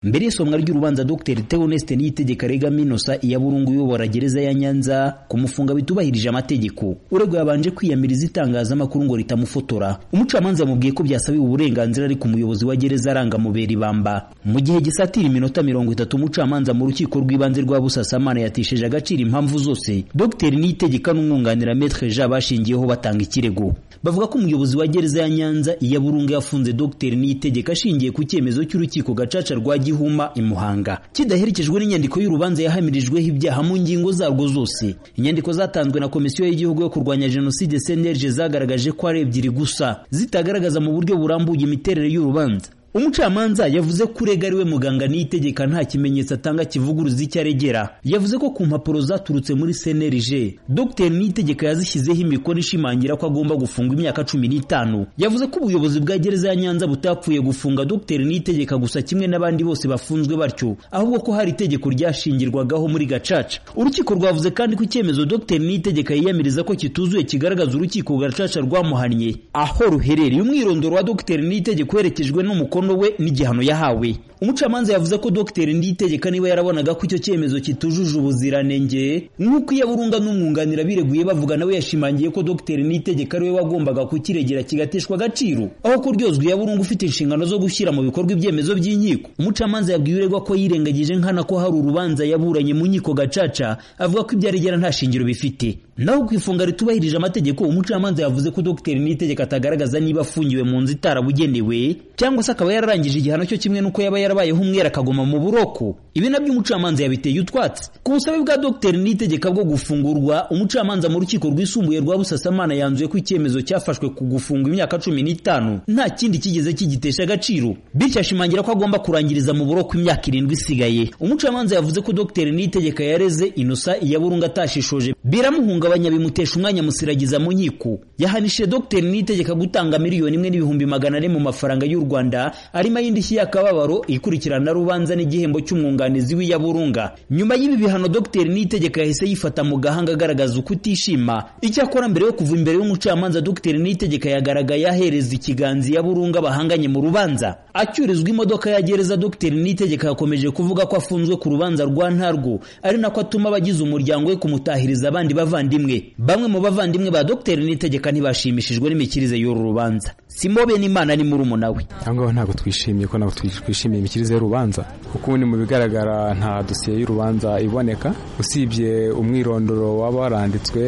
mbere y'isomwa ry'urubanza Dr Theoneste Niyitegeka Regama Innocent Iyaburungu uyobora gereza ya Nyanza kumufunga bitubahirije amategeko urego yabanje kwiyamiriza itangazamakuru ngo ritamufotora umucamanza yamubwiye ko byasabiwe uburenganzira ariko umuyobozi wa gereza arangamubera ibamba mu gihe gisatira iminota mirongo itatu umucamanza mu rukiko rw'ibanze rwa Busasamana yatesheje agaciro impamvu zose Dr Niyitegeka n'umwunganira Maître Jean bashingiyeho batanga ikirego bavuga ko umuyobozi wa gereza ya Nyanza Iyaburungu yafunze Dr Niyitegeka ashingiye ku cyemezo cy'urukiko gacaca rwa Gihuma i Muhanga kidaherekejwe n'inyandiko y'urubanza yahamirijweho ibyaha mu ngingo zarwo zose inyandiko zatanzwe na komisiyo y'igihugu yo kurwanya jenoside CNLG zagaragaje ko ari ebyiri gusa zitagaragaza mu buryo burambuye imiterere y'urubanza umucamanza yavuze ko urega ariwe muganga niyitegeka nta kimenyetso atanga kivuguruza icyo aregera yavuze ko ku mpapuro zaturutse muri CNLG Dr Niyitegeka yazishyizeho imikono ishimangira ko agomba gufungwa imyaka cumi n'itanu yavuze ko ubuyobozi bwa gereza ya Nyanza butapfuye gufunga Dr Niyitegeka gusa kimwe n'abandi bose bafunzwe batyo ahubwo ko hari itegeko ryashingirwagaho muri gacaca urukiko rwavuze kandi ko icyemezo Dr Niyitegeka yiyamiriza ko kituzuye kigaragaza urukiko gacaca rwamuhannye aho ruherereye umwirondoro wa Dr Niyitegeka uherekejwe n'umukono umukono we n'igihano yahawe umucamanza yavuze ko Dr Nditegeka niba yarabonaga ko icyo cyemezo kitujuje ubuziranenge nk'uko iyaburunga n'umwunganira bireguye bavuga nawe yashimangiye ko Dr Nditegeka ariwe wagombaga kukiregera kigateshwa agaciro aho ko ryozwa iyaburunga ufite inshingano zo gushyira mu bikorwa ibyemezo by'inkiko umucamanza yabwiye uregwa ko yirengagije nkana ko hari urubanza yaburanye mu nkiko gacaca avuga ko ibyo aregera nta shingiro bifite naho ku ifunga ritubahirije amategeko umucamanza yavuze ko Dr Nditegeka atagaragaza niba afungiwe mu nzu itarabugenewe cyangwa se akaba akaba yararangije igihano cyo kimwe n'uko yaba yarabayeho umwera akagoma mu buroko ibi nabyo umucamanza yabiteye utwatsi ku busabe bwa Dr Niyitegeka bwo gufungurwa umucamanza mu rukiko rwisumbuye rwa Busasamana yanzuye ko icyemezo cyafashwe ku gufunga imyaka cumi n'itanu nta kindi kigeze kigitesha agaciro bityo ashimangira ko agomba kurangiriza mu buroko imyaka irindwi isigaye umucamanza yavuze ko Dr Niyitegeka yareze Innocent Iyaburunga atashishoje biramuhungabanya bimutesha umwanya musiragiza mu nkiko yahanishije Dr Niyitegeka gutanga miliyoni imwe n'ibihumbi magana ane mu mafaranga y'u Rwanda arimo ay'indishyi y'akababaro ikurikirana rubanza n'igihembo cy'umwunganizi w'iyaburunga nyuma y'ibi bihano Dr Niyitegeka yahise yifata mu gahanga agaragaza uko utishima icyakora mbere yo kuva imbere y'umucamanza Dr Niyitegeka yagaragaye ahereza ikiganza iyaburunga bahanganye mu rubanza acyurizwa imodoka ya gereza Dr Niyitegeka yakomeje kuvuga ko afunzwe ku rubanza rwa ntarwo ari nako atuma abagize umuryango we kumutahiriza abandi bavandimwe bamwe mu bavandimwe ba Dr Niyitegeka ntibashimishijwe n'imikirize y'uru rubanza simobe n'imana ni murumuna we ntabwo twishimiye ko ntabwo twishimiye imikirize y'urubanza kuko ubundi mu bigaragara nta dosiye y'urubanza iboneka usibye umwirondoro waba waranditswe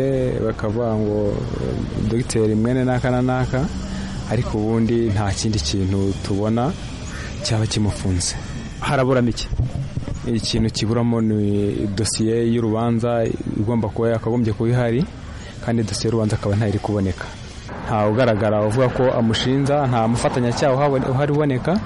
bakavuga ngo dogiteri mwene n'aka na n'aka ariko ubundi nta kindi kintu tubona cyaba kimufunze haraburamo iki ikintu kiburamo ni dosiye y'urubanza igomba kuba yakagombye kuba ihari kandi dosiye y'urubanza akaba ntayiri kuboneka ntawe ugaragara uvuga ko amushinja nta mufatanyacyaha uhari uboneka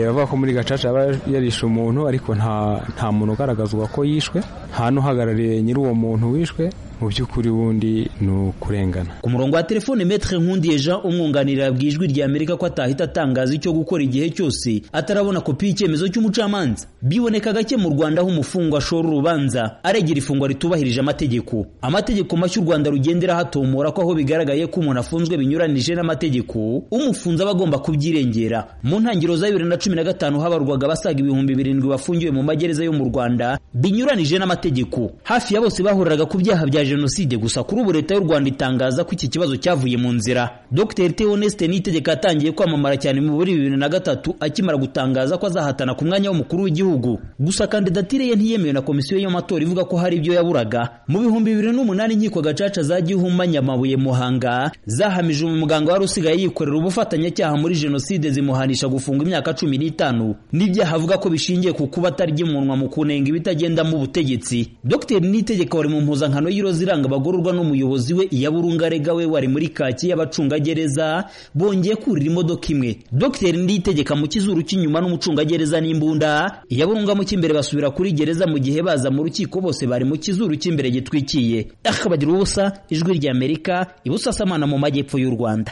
avuga ko muri gacaca yaba yarishe umuntu ariko nta muntu ugaragazwa ko yishwe nta n'uhagarariye nyiri uwo muntu wishwe mu by'ukuri wundi ni ukurengana ku murongo wa telefone metre nkundiye jean umwunganira yabwiye ijwi rya amerika ko atahita atangaza icyo gukora igihe cyose atarabona kopi y'icyemezo cy'umucamanza biboneka gake mu rwanda aho umufungwa ashora urubanza aregera ifungwa ritubahirije amategeko amategeko mashya u rwanda rugendera hatomora ko aho bigaragaye ko umuntu afunzwe binyuranije n'amategeko umufunze aba agomba kubyirengera mu ntangiriro za bibiri na cumi na gatanu habarwaga abasaga ibihumbi birindwi bafungiwe mu magereza yo mu rwanda binyuranije n'amategeko hafi ya bose bahuriraga ku byaha bya jenoside gusa kuri ubu leta y'u Rwanda itangaza ko iki kibazo cyavuye mu nzira Dr Theoneste Niyitegeka yatangiye kwamamara cyane mu buri bibiri na gatatu akimara gutangaza ko azahatana ku mwanya w'umukuru w'igihugu gusa kandidatire ye ntiyemewe na komisiyo y'amatora ivuga ko hari ibyo yaburaga mu bihumbi bibiri n'umunani inkiko gacaca za Gihuma Nyamabuye Muhanga zahamije umuganga wari usigaye yikorera ubufatanyacyaha muri jenoside zimuhanisha gufunga imyaka cumi n'itanu n'ibyaha avuga ko bishingiye ku kuba atarya umunwa mu kunenga ibitagenda mu butegetsi Dr Niyitegeka wari mu mpuzankano y'iroze ziranga abagororwa n'umuyobozi we iyaburunga rega we wari muri kaki y'abacungagereza bongeye kurira imodoka imwe Dr Nditegeka mu kizuru cy'inyuma n'umucungagereza n'imbunda iyaburunga mu cy'imbere basubira kuri gereza mu gihe baza mu rukiko bose bari mu kizuru cy'imbere gitwikiye akabagira ubusa ijwi ry'Amerika ibusasamana mu majyepfo y'u Rwanda